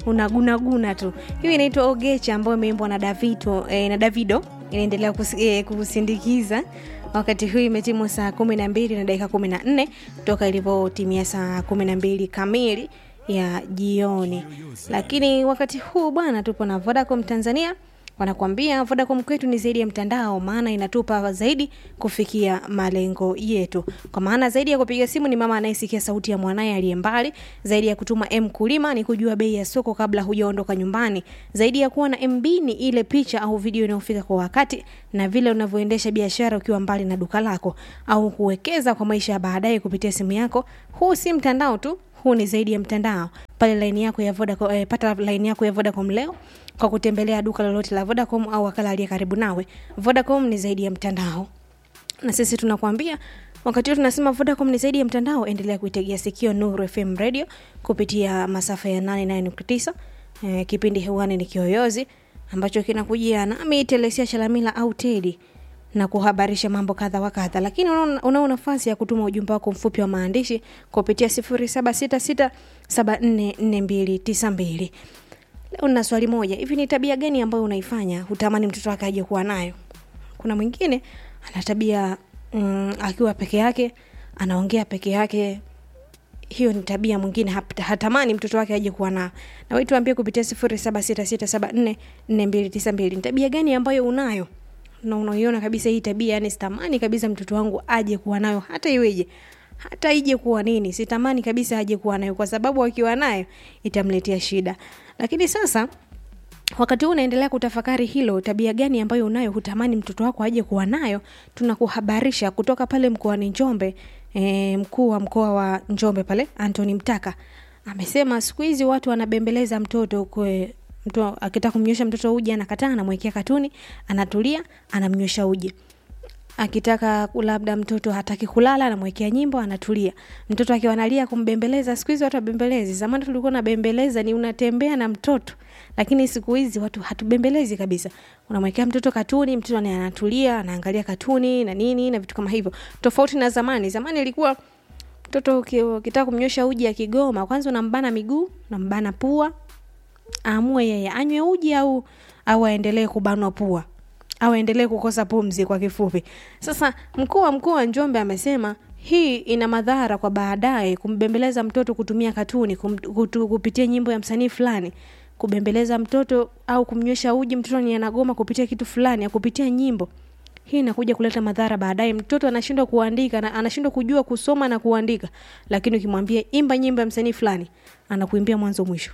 unagunaguna tu hiyo inaitwa ogecha ambayo imeimbwa na davito eh, na davido inaendelea kus, eh, kusindikiza wakati huu imetimu saa kumi na mbili na dakika kumi na nne toka ilivyotimia saa kumi na mbili kamili ya jioni lakini wakati huu bwana tupo na vodacom tanzania wanakuambia vodacom kwetu ni zaidi ya mtandao maana inatupa zaidi kufikia malengo yetu kwa maana zaidi ya kupiga simu ni mama anayesikia sauti ya mwanaye aliye mbali zaidi ya kutuma m kulima ni kujua bei ya soko kabla hujaondoka nyumbani zaidi ya kuwa na mb ni ile picha au video inayofika kwa wakati na vile unavyoendesha biashara ukiwa mbali na duka lako au kuwekeza kwa maisha ya baadaye kupitia simu yako huu si mtandao tu huu ni zaidi ya mtandao pale laini yako ya Vodacom, eh, pata laini yako ya Vodacom leo kwa kutembelea duka lolote la Vodacom au wakala aliye karibu nawe. Vodacom ni zaidi ya mtandao, na sisi tunakuambia wakati huu tunasema Vodacom ni zaidi ya mtandao. Endelea kuitegea sikio Nuru FM radio kupitia masafa ya 89.9. Eh, kipindi hewani ni Kiyoyozi ambacho kinakujia nami Telesia Chalamila au Tedi na kuhabarisha mambo kadha wa kadha, lakini unao una nafasi ya kutuma ujumbe wako mfupi wa maandishi kupitia 0766744292. Leo nina swali moja, hivi ni tabia gani ambayo unaifanya hutamani mtoto wake aje kuwa nayo? Kuna mwingine ana tabia mm, akiwa peke yake anaongea peke yake hiyo ni tabia mwingine hap- hatamani mtoto wake aje kuwa nao na wewe tuambie kupitia 0766744292 ni tabia gani ambayo unayo na unaiona kabisa hii tabia yani sitamani kabisa mtoto wangu aje kuwa nayo hata iweje hata ije kuwa nini sitamani kabisa aje kuwa nayo kwa sababu akiwa nayo itamletea shida lakini sasa wakati huu unaendelea kutafakari hilo tabia gani ambayo unayo hutamani mtoto wako aje kuwa nayo tunakuhabarisha kutoka pale mkoani njombe e, mkuu wa mkoa wa njombe pale antony mtaka amesema siku hizi watu wanabembeleza mtoto kwe, mtu akitaka kumnywesha mtoto uji anakataa anamwekea katuni anatulia anamnywesha uji akitaka labda mtoto hataki kulala anamwekea nyimbo anatulia mtoto akiwa analia kumbembeleza siku hizi watu wabembelezi zamani tulikuwa nabembeleza ni unatembea na mtoto lakini siku hizi watu hatubembelezi kabisa unamwekea mtoto katuni mtoto ni anatulia anaangalia katuni na nini na vitu kama hivyo tofauti na zamani zamani ilikuwa mtoto uki- ukitaka kumnywesha uji akigoma kwanza unambana miguu unambana pua aamue yeye anywe uji au au aendelee kubanwa pua au aendelee kukosa pumzi kwa kifupi sasa mkuu wa mkoa wa njombe amesema hii ina madhara kwa baadaye kumbembeleza mtoto kutumia katuni kum, kutu, kupitia nyimbo ya msanii fulani kubembeleza mtoto au kumnywesha uji mtoto ni anagoma kupitia kitu fulani au kupitia nyimbo hii inakuja kuleta madhara baadaye mtoto anashindwa kuandika na anashindwa kujua kusoma na kuandika lakini ukimwambia imba nyimbo ya msanii fulani anakuimbia mwanzo mwisho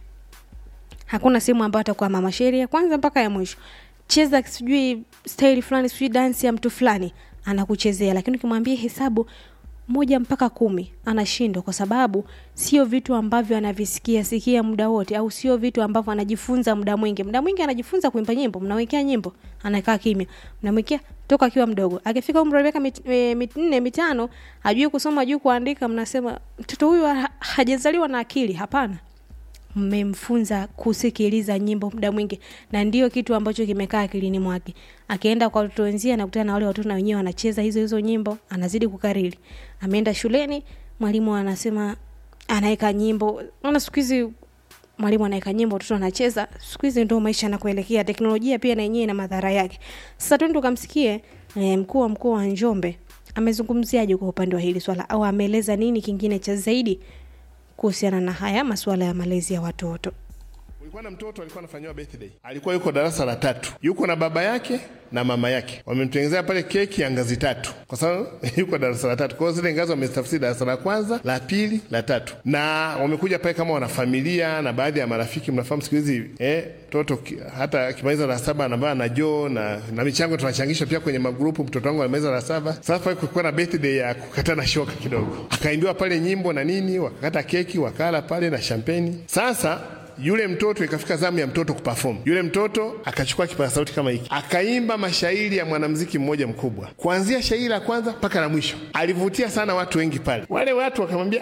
hakuna sehemu ambayo atakuwa mama sheria kwanza mpaka ya mwisho cheza sijui staili fulani sijui dansi ya mtu fulani anakuchezea lakini ukimwambia hesabu moja mpaka kumi anashindwa kwa sababu sio vitu ambavyo anavisikia sikia muda wote au sio vitu ambavyo anajifunza muda mwingi muda mwingi anajifunza kuimba nyimbo mnawekea nyimbo anakaa kimya mnamwekea toka akiwa mdogo akifika umri wa miaka mit, e, minne mitano hajui kusoma hajui kuandika mnasema mtoto huyu ha, hajazaliwa na akili hapana mmemfunza kusikiliza nyimbo muda mwingi na ndio kitu ambacho kimekaa akilini mwake akienda kwa watoto wenzie anakutana na wale watoto na wenyewe wanacheza hizo hizo nyimbo anazidi kukariri ameenda shuleni mwalimu anasema anaweka nyimbo naona siku hizi mwalimu anaweka nyimbo watoto wanacheza siku hizi ndo maisha yanakuelekea teknolojia pia na yenyewe ina madhara yake sasa twende tukamsikie e, mkuu wa mkoa wa njombe amezungumziaje kwa upande wa hili swala au ameeleza nini kingine cha zaidi kuhusiana na haya masuala ya malezi ya watoto Kulikuwa na mtoto alikuwa anafanyiwa birthday, alikuwa yuko darasa la tatu, yuko na baba yake na mama yake, wamemtengenezea pale keki ya ngazi tatu, kwa sababu yuko darasa la tatu. Kwa hiyo zile ngazi wametafsiri darasa la kwanza, la pili, la tatu, na wamekuja pale kama wanafamilia na baadhi ya marafiki. Mnafahamu siku hizi eh, mtoto ki- hata akimaliza la saba anavaa na joo na, na michango tunachangisha pia kwenye magrupu. Mtoto wangu alimaliza la saba, sasa pale kulikuwa na birthday ya kukatana shoka kidogo, akaimbiwa pale nyimbo na nini, wakakata keki, wakala pale na champagne. Sasa yule mtoto ikafika zamu ya mtoto kuperform. Yule mtoto akachukua kipaza sauti kama hiki, akaimba mashairi ya mwanamuziki mmoja mkubwa, kuanzia shairi la kwanza mpaka la mwisho. Alivutia sana watu wengi pale. Wale watu wakamwambia, ah,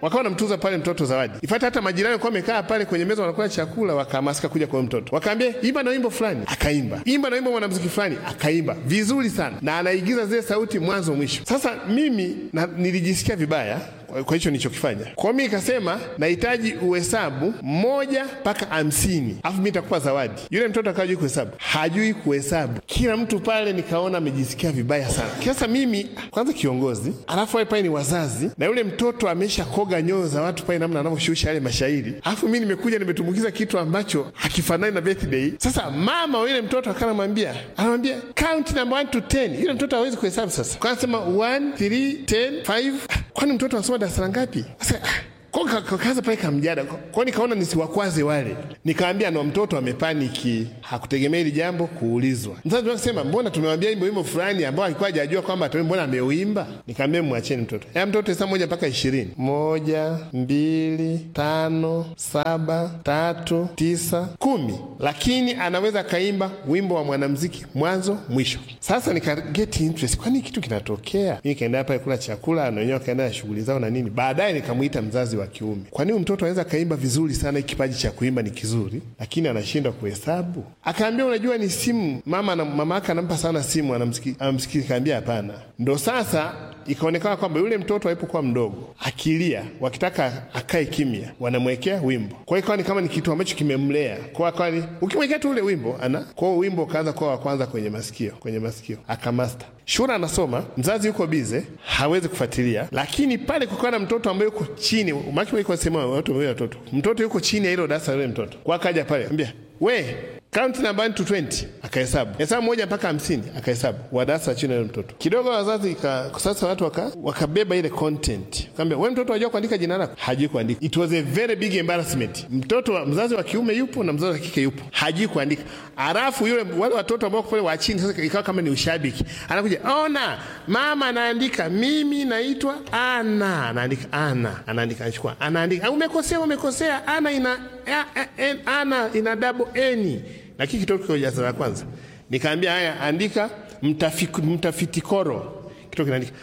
wakawa wanamtuza pale mtoto zawadi. Ifata hata majirani walikuwa wamekaa pale kwenye meza wanakula chakula, wakahamasika kuja kwa huyo mtoto, wakaambia imba na wimbo fulani, akaimba. Imba na wimbo mwanamuziki fulani, akaimba vizuri sana, na anaigiza zile sauti mwanzo mwisho. Sasa mimi na, nilijisikia vibaya kwa kwa hicho nilichokifanya. Kwa hiyo mimi nikasema nahitaji uhesabu moja mpaka hamsini, alafu mimi nitakupa zawadi. Yule mtoto akawa hajui kuhesabu, hajui kuhesabu. Kila mtu pale nikaona amejisikia vibaya sana. Sasa mimi kwanza kiongozi, alafu wale pale ni wazazi, na yule mtoto amesha koga nyoyo za watu pale, namna anavyoshusha yale mashairi, alafu mimi nimekuja nimetumbukiza kitu ambacho hakifanani na birthday. Sasa mama wa yule mtoto akanamwambia, anamwambia count number 1 to 10. Yule mtoto hawezi kuhesabu sasa, kwa anasema 1 3 10 5. Kwani mtoto anasoma darasa la ngapi? Sasa kwa ka- ka- kaanza pale kamjada kwa nikaona nisiwakwaze wale, nikaambia no, mtoto amepaniki, hakutegemea hili jambo kuulizwa. Mzazi akasema mbona tumewambia wimbo wimbo fulani ambao alikuwa hajajua kwamba ataimba, mbona ameuimba? Nikaambia mwacheni mtoto. Ya mtoto hesabu moja mpaka ishirini. Moja, mbili, tano, saba, tatu, tisa, kumi, lakini anaweza akaimba wimbo wa mwanamuziki mwanzo mwisho. Sasa nika get interest, kwani kitu kinatokea? Mimi nikaenda pale kula chakula, na wenyewe wakaenda na shughuli zao na nini. Baadaye nikamwita mzazi wa kiume, kwani huyu mtoto anaweza akaimba vizuri sana, hiki kipaji cha kuimba ni kizuri, lakini anashindwa kuhesabu. Akaambia unajua, ni simu mama na mama yake anampa sana simu, anamsiki- anamsikia. Kaambia hapana. Ndo sasa ikaonekana kwamba yule mtoto alipokuwa mdogo akilia, wakitaka akae kimya, wanamwekea wimbo. Kwa hiyo ikawa ni kama ni kitu ambacho kimemlea kwa akawa ni ukimwekea tu ule wimbo ana kwa hiyo wimbo ukaanza kuwa wa kwanza kwenye masikio, kwenye masikio akamasta. Shule anasoma, mzazi yuko bize, hawezi kufuatilia, lakini pale kukawa na mtoto ambaye yuko chini, maki iko sema watu wawili watoto, mtoto yuko chini ya hilo darasa la yule mtoto, kwa akaja pale ambia we count number 1 to 20 akahesabu hesabu moja mpaka hamsini akahesabu wa darasa la chini ya yule mtoto kidogo wazazi ika, sasa watu waka, wakabeba ile content kaambia we mtoto wajua kuandika jina lako hajui kuandika it was a very big embarrassment mtoto wa, mzazi wa kiume yupo na mzazi wa kike yupo hajui kuandika alafu yule wale watoto ambao pale wa chini sasa ikawa kama ni ushabiki anakuja ona mama anaandika mimi naitwa ana anaandika ana anaandika anachukua anaandika umekosea umekosea ana ina a, a, n, ana ina double n lakini kitoto kiko darasa la kwanza nikaambia haya andika mtafik, mtafitikoro kitoto kinaandika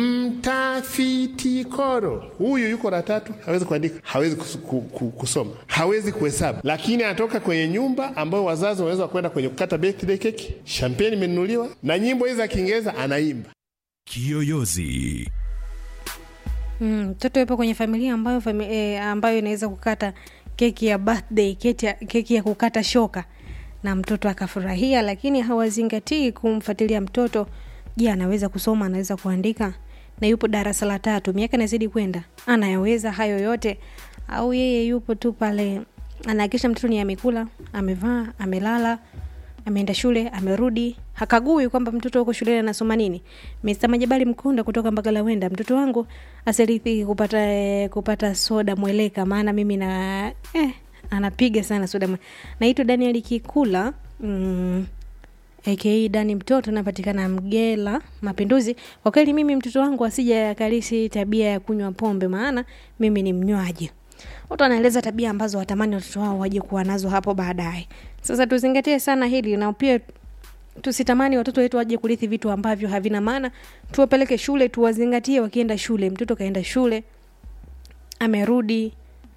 mtafitikoro huyu yuko la tatu hawezi kuandika hawezi kus, ku, ku, kusoma hawezi kuhesabu lakini anatoka kwenye nyumba ambayo wazazi wanaweza kwenda kwenye kukata birthday keki champagne imenunuliwa na nyimbo hizi za kiingereza anaimba Kiyoyozi. Mm, mtoto yupo kwenye familia ambayo fami, eh, ambayo inaweza kukata keki ya birthday keki ya, keki ya kukata shoka na mtoto akafurahia lakini hawazingatii kumfuatilia mtoto je anaweza kusoma anaweza kuandika na yupo darasa la tatu miaka inazidi kwenda anayaweza hayo yote au yeye yupo tu pale anahakikisha mtoto ni amekula amevaa amelala ameenda shule amerudi hakagui kwamba mtoto huko shuleni anasoma nini Mr. Majabali Mkonda kutoka Mbagala Wenda mtoto wangu asirithiki kupata eh, kupata soda mweleka maana mimi na eh, anapiga sana soda mwe. naitwa Daniel Kikula mm, aka Dani mtoto napatikana Mgela Mapinduzi. Kwa kweli mimi mtoto wangu asija akalisi tabia ya kunywa pombe, maana mimi ni mnywaji. Watu wanaeleza tabia ambazo watamani watoto wao waje kuwa nazo hapo baadaye. Sasa tuzingatie sana hili na pia tusitamani watoto wetu waje kurithi vitu ambavyo havina maana. Tuwapeleke shule, tuwazingatie wakienda shule. Mtoto kaenda shule, amerudi,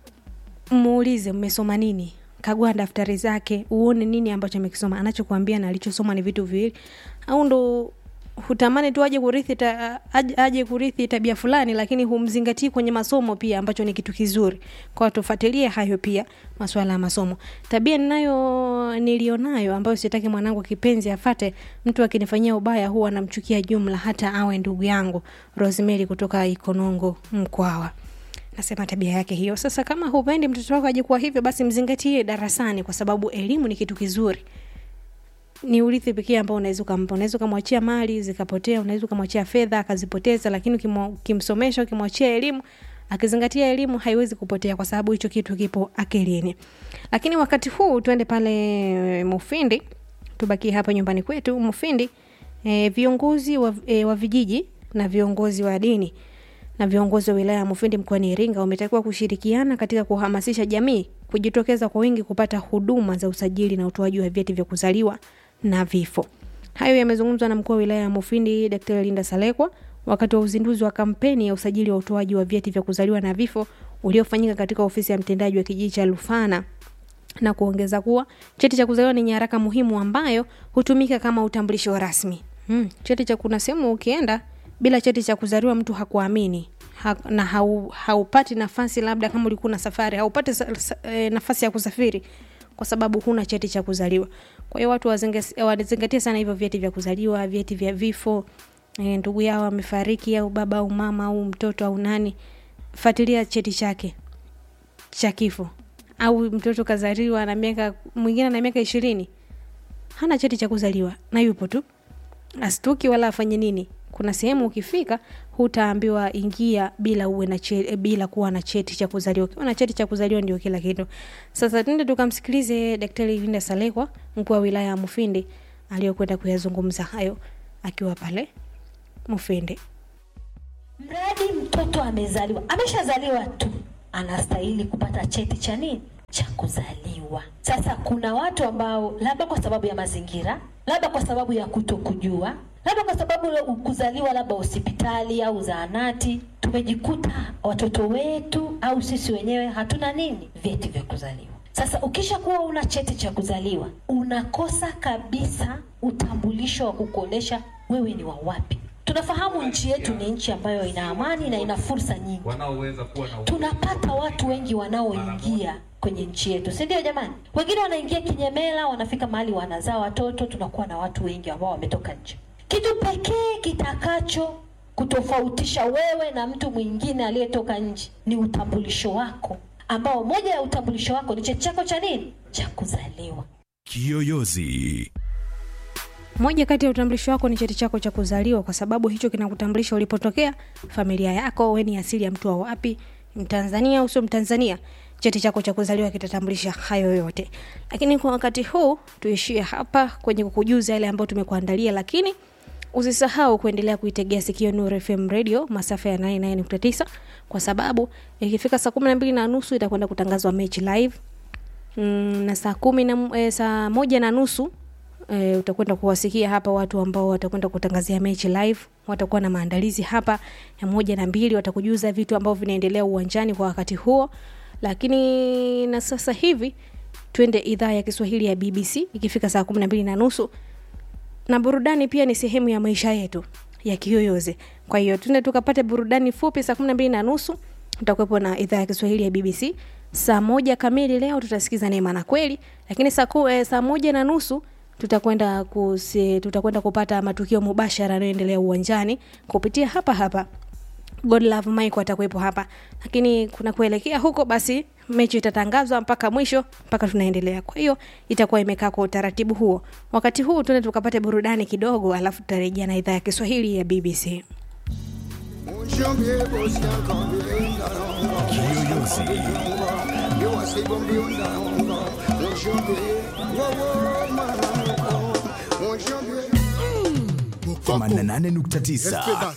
muulize mmesoma nini kagua daftari zake uone nini ambacho amekisoma anachokuambia na alichosoma ni vitu viwili au ndo hutamani tu aje kurithi ta, aje, aje kurithi tabia fulani lakini humzingatii kwenye masomo pia ambacho ni kitu kizuri kwa tufuatilie hayo pia masuala ya masomo tabia ninayo nilionayo ambayo sitaki mwanangu kipenzi afate mtu akinifanyia ubaya huwa namchukia jumla hata awe ndugu yangu rosemary kutoka ikonongo mkwawa nasema tabia yake hiyo sasa kama hupendi mtoto wako aje kuwa hivyo basi mzingatie darasani kwa sababu elimu ni kitu kizuri ni urithi pekee ambao unaweza ukampa unaweza ukamwachia mali zikapotea unaweza ukamwachia fedha akazipoteza lakini ukimwa- ukimsomesha ukimwachia elimu akizingatia elimu haiwezi kupotea kwa sababu hicho kitu kipo akilini lakini wakati huu tuende pale mufindi tubakie hapa nyumbani kwetu mufindi e, viongozi wa, e, wa vijiji na viongozi wa dini na viongozi wa wilaya ya Mufindi mkoani Iringa wametakiwa kushirikiana katika kuhamasisha jamii kujitokeza kwa wingi kupata huduma za usajili na utoaji wa vyeti vya kuzaliwa na vifo. Hayo yamezungumzwa na mkuu wa wilaya ya Mufindi Dr. Linda Salekwa wakati wa uzinduzi wa kampeni ya usajili wa utoaji wa vyeti vya kuzaliwa na vifo uliofanyika katika ofisi ya mtendaji wa kijiji cha Lufana na kuongeza kuwa cheti cha kuzaliwa ni nyaraka muhimu ambayo hutumika kama utambulisho rasmi. Hmm, cheti cha kuna sehemu ukienda bila cheti cha kuzaliwa mtu hakuamini ha, na hau, haupati nafasi labda kama ulikuwa na safari haupati sa, sa, e, nafasi ya kusafiri kwa sababu huna cheti cha kuzaliwa. Kwa hiyo watu wazinge- wazingatie sana hivyo vyeti vya kuzaliwa, vyeti vya vifo, e, ndugu yao amefariki au baba au mama au mtoto au nani, fuatilia cheti chake cha kifo. Au mtoto kazaliwa na miaka mwingine na miaka ishirini hana cheti cha kuzaliwa na yupo tu, astuki wala afanye nini. Kuna sehemu ukifika hutaambiwa ingia bila uwe na che, bila kuwa na cheti cha kuzaliwa. Ukiwa na cheti cha kuzaliwa ndio kila kitu. Sasa tuende tukamsikilize Daktari Linda Salekwa, mkuu wa wilaya ya Mufindi, aliyokwenda kuyazungumza hayo akiwa pale Mufindi. Mradi mtoto amezaliwa, ameshazaliwa tu, anastahili kupata cheti cha nini? Cha kuzaliwa. Sasa kuna watu ambao labda kwa sababu ya mazingira, labda kwa sababu ya kutokujua, labda kwa sababu ya kuzaliwa labda hospitali au zahanati, tumejikuta watoto wetu au sisi wenyewe hatuna nini, vyeti vya kuzaliwa. Sasa ukisha kuwa una cheti cha kuzaliwa, unakosa kabisa utambulisho wa kukuonesha wewe ni wa wapi. Tunafahamu nchi yetu ni nchi ambayo ina amani na ina fursa nyingi. wanaoweza kuwa na Tunapata watu wengi wanaoingia kwenye nchi yetu, si ndio jamani? Wengine wanaingia kinyemela, wanafika mahali wanazaa watoto, tunakuwa na watu wengi ambao wametoka nje. Kitu pekee kitakacho kutofautisha wewe na mtu mwingine aliyetoka nje ni utambulisho wako, ambao moja ya utambulisho wako ni cheti chako cha nini, cha kuzaliwa. Kiyoyozi. Moja kati ya utambulisho wako ni cheti chako cha kuzaliwa, kwa sababu hicho kinakutambulisha ulipotokea, familia yako, wewe ni asili ya mtu wa wapi, Mtanzania au sio Mtanzania. Cheti chako cha kuzaliwa kitatambulisha hayo yote. Lakini kwa wakati huu tuishie hapa kwenye kukujuza yale ambayo tumekuandalia, lakini usisahau kuendelea kuitegea sikio Nuru FM radio masafa ya 99.9 kwa sababu ikifika saa kumi na mbili na nusu itakwenda kutangazwa mechi live mm, na saa kumi na e, saa moja na nusu e, utakwenda kuwasikia hapa watu ambao watakwenda kutangazia mechi live watakuwa na maandalizi hapa ya moja na mbili watakujuza vitu ambavyo vinaendelea uwanjani kwa wakati huo lakini na sasa hivi twende idhaa ya kiswahili ya bbc ikifika saa kumi na mbili na nusu na burudani pia ni sehemu ya maisha yetu ya kiyoyozi kwa hiyo tuende tukapate burudani fupi saa kumi na mbili na nusu tutakuwepo na idhaa ya kiswahili ya bbc saa moja kamili leo tutasikiza neema na kweli lakini saa, ku, eh, saa moja na nusu tutakwenda kusi, tutakwenda kupata matukio mubashara yanayoendelea uwanjani kupitia hapa hapa God Love Mike atakuwepo hapa, lakini kuna kuelekea huko, basi mechi itatangazwa mpaka mwisho, mpaka tunaendelea. Kwa hiyo itakuwa imekaa kwa utaratibu huo. Wakati huu tuende tukapate burudani kidogo, alafu tutarejea na idhaa ya Kiswahili ya BBC. Kiyoyozi. Themanini na nane nukta tisa.